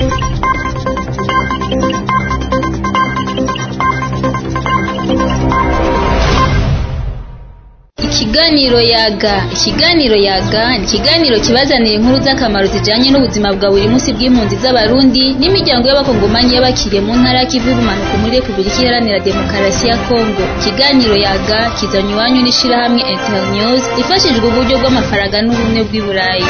Ikiganiro yaga ikiganiro yaga ni ikiganiro kibazanira inkuru z'akamaro zijanye n'ubuzima bwa buri munsi bw'impunzi z'abarundi n'imiryango y'abakongomanyi y'abakiriye mu ntara y'ikivu y'ubumanuko muri repubulika iharanira demokarasi ya kongo ikiganiro yaga kizanye iwanyu n'ishirahamwe internews ifashijwe uburyo bw'amafaranga n'ubumwe bw'i burayi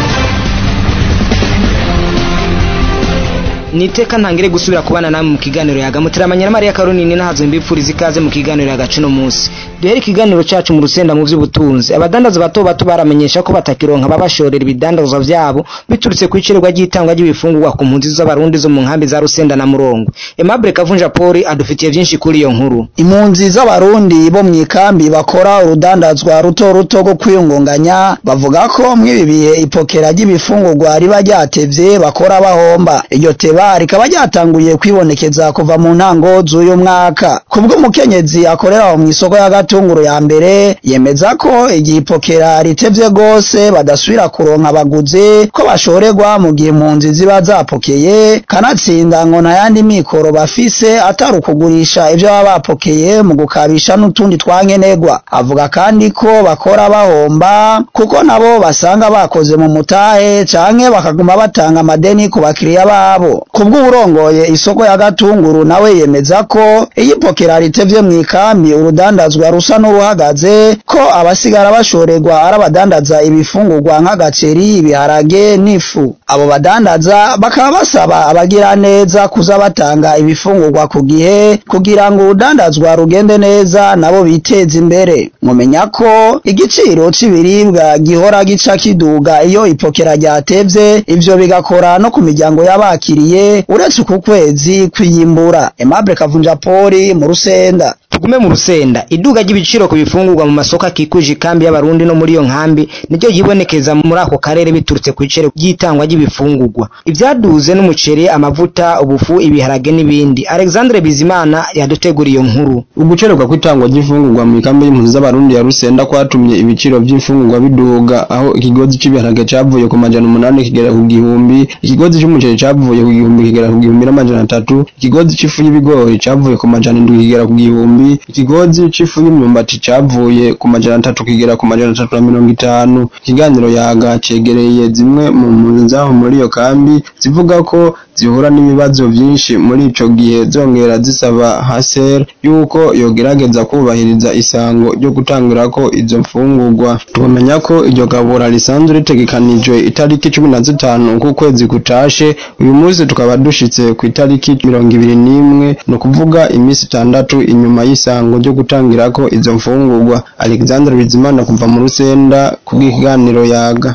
niteka ntangire gusubira kubana namwe mu kiganiro yaga muteramanya na Maria Karunini nahazo mbipfuriza ikaze mu kiganiro yaga cuno munsi duhere ikiganiro cacu mu rusenda mu vy'ubutunzi abadandaza bato bato baramenyesha ko batakironka babashorera ibidandazwa vyabo biturutse ku icererwa ry'itangwa ry'ibifungurwa ku mpunzi z'abarundi zo mu nkambi za rusenda na murongo Aimable Kavunja Poli adufitiye vyinshi kuri iyo nkuru impunzi z'abarundi bo mu ikambi bakora urudandazwa ruto ruto rwo kwiyungunganya bavuga ko mw'ibi bihe ipokera ry'ibifungurwa riba ryatevye bakora bahomba iryo teba rikaba ryatanguye kwibonekeza kuva mu ntango z'uyu mwaka kubwo umukenyezi akorera aho mw'isoko ya gatunguru ya mbere yemeza ko igihe ipokera ritevye gose badasubira kuronka abaguzi ko bashorerwa mu gihe impunzi ziba zapokeye kanatsinda ngo nta yandi mikoro bafise atari ukugurisha ivyo baba bapokeye mu gukabisha n'utundi twankenerwa avuga kandi ko bakora bahomba kuko nabo basanga bakoze mu mutahe canke bakaguma batanga amadeni ku bakiriya babo kubw'uburongoye isoko ya gatunguru nawe yemeza ko iyo ipokera ritevye mw'ikambi urudandazwa rusa n'uruhagaze ko abasigara bashorerwa ari abadandaza ibifungurwa nk'agaceri ibiharage n'ifu abo badandaza bakaba basaba abagira neza kuza batanga ibifungurwa ku gihe kugira ngo urudandazwa rugende neza nabo biteze imbere mumenya ko igiciro c'ibiribwa gihora gica kiduga iyo ipokera ryatevye ivyo bigakora no ku miryango y'abakiriye uretse uku kwezi kwiyimbura Aimable Kavunja Poli mu Rusenda tugume mu rusenda iduga ry'ibiciro ku bifungurwa mu masoko akikuje ikambi y'abarundi no muri iyo nkambi niryo yibonekeza muri ako karere biturutse ku icero ry'itangwa ry'ibifungurwa ibyaduze n'umuceri amavuta ubufu ibiharage n'ibindi alexandre bizimana yaduteguriye iyo nkuru ugucererwa kw'itangwa ry'imfungurwa mu ikambi y'impunzi z'abarundi ya rusenda kwatumye ibiciro by'imfungurwa biduga aho ikigozi cy'ibiharage cyavuye ku majana umunani kigera ku gihumbi ikigozi cy'umuceri cyavuye ku gihumbi kigera ku gihumbi n'amajana atatu ikigozi cy'ifu y'ibigori cyavuye ku majana indwi kigera ku gihumbi ikigozi c'ifu y'imyumbati cavuye ku majana atatu kigera ku majana atatu na mirongo itanu ikiganiro yaga cegereye zimwe mu mpunzi zaho muri iyo kambi zivuga ko zihura n'ibibazo vyinshi muri ico gihe zongera zisaba haser yuko yogerageza kubahiriza isango ryo gutangirako izo mfungurwa tubamenya ko iryo gabura risanzwe ritegekanijwe itariki cumi na zitanu k'ukwezi kutashe uyu munsi tukaba dushitse ku itariki mirongo ibiri n'imwe ni ukuvuga iminsi itandatu inyuma y'isango ryo gutangirako izo mfungurwa alexandre bizimana kuva mu rusenda kubw'ikiganiro yaga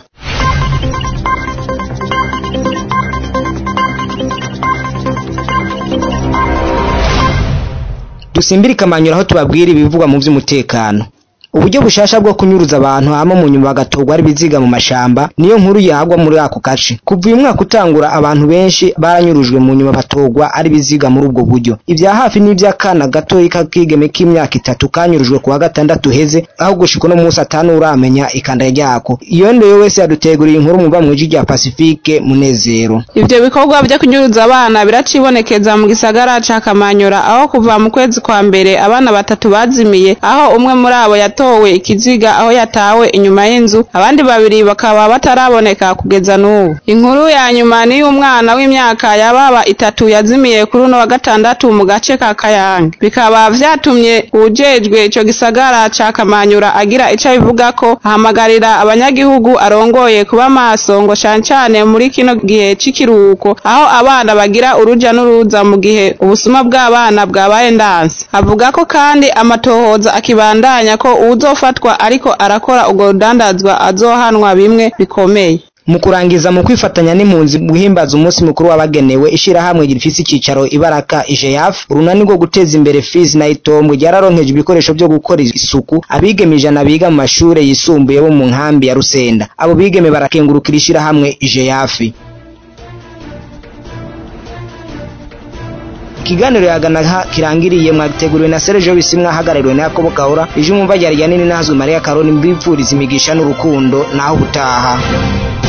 dusimbire ikamanyura aho tubabwira ibivugwa mu by'umutekano uburyo bushasha bwo kunyuruza abantu hama mu nyuma bagatorwa ari biziga mu mashamba niyo nkuru yagwa muri ako gace kuva uyu mwaka utangura abantu benshi baranyurujwe mu nyuma batorwa ari biziga muri ubwo buryo ibya hafi n'iby'akana gatoyi k'akigeme k'imyaka itatu kanyurujwe ku wa gatandatu heze aho gushika uno munsi atanu uramenya ikanda ryako iyo ndoyo wese yaduteguriye inkuru muva mu ijwi rya Pacifique Munezero ivyo bikorwa vyo kunyuruza abana biracibonekeza mu gisagara ca Kamanyura aho kuva mu kwezi kwa mbere abana batatu bazimiye aho umwe muri abo yatowe ikiziga aho yatawe inyuma y'inzu abandi babiri bakaba bataraboneka kugeza n'ubu inkuru ya nyuma ni y'umwana w'imyaka yababa itatu yazimiye kuri uno wa gatandatu mu gace ka Kayange bikaba vyatumye uwujejwe ico gisagara ca Kamanyura agira ico abivuga ko ahamagarira abanyagihugu arongoye kuba maso ngo cane cane muri kino gihe c'ikiruhuko aho abana bagira uruja n'uruza mu gihe ubusuma bw'abana bwabaye ndanse avuga ko kandi amatohoza akibandanya ko uwuzofatwa ariko arakora urwo rudandazwa azohanwa bimwe bikomeye mu kurangiza mu kwifatanya n'impunzi guhimbaza umunsi mukuru wabagenewe ishirahamwe rifise icicaro ibaraka IJEAF urunani rwo guteza imbere Fizi na Itombwe ryararonkeje ibikoresho byo gukora isuku abigeme ijana biga mu mashure yisumbuye bo mu nkambi ya Rusenda abo bigeme barakengurukira ishirahamwe IJEAF ikiganiro yagana kirangiriye mwagiteguriwe na Sergio Bisimwa hagarariwe na Yakobo Kahora ije umumva ryari nini nazwe Maria Karoni mbipfuriza imigisha n'urukundo naho ubutaha